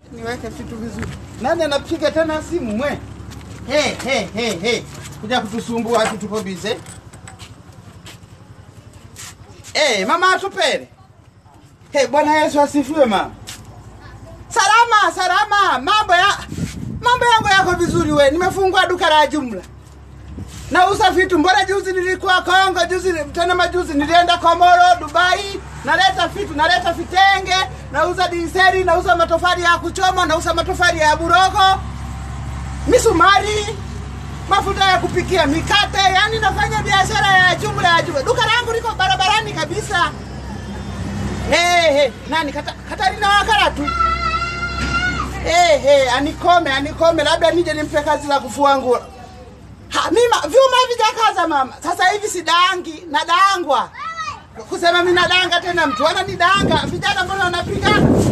niweke vitu vizuri. Nani anapiga tena simu mwe? He he he he. Kuja kutusumbua ati tuko bize. Eh, mama atupele. Hey, Bwana Yesu asifiwe mama. Salama, salama. Mambo ya mambo yangu yako vizuri we. Nimefungua duka la jumla. Nauza vitu. Mbona juzi nilikuwa Kongo, juzi tena majuzi nilienda Komoro, Dubai. Naleta vitu, naleta vitenge, nauza diseri, nauza matofali ya kuchoma, nauza matofali ya burogo, misumari, mafuta ya kupikia, mikate, yani nafanya biashara ya jumla ya jumla. Duka langu liko barabarani kabisa. Hey, hey, nani kata, Katarina wakala tu. Hey, hey, anikome, anikome, labda nije nimpe kazi la kufua nguo. Ha, mima vyuma vijakaza mama. Sasa hivi sidangi, nadangwa. Kusema mimi nadanga tena mtu ana nidanga. Vijana mbona wanapiga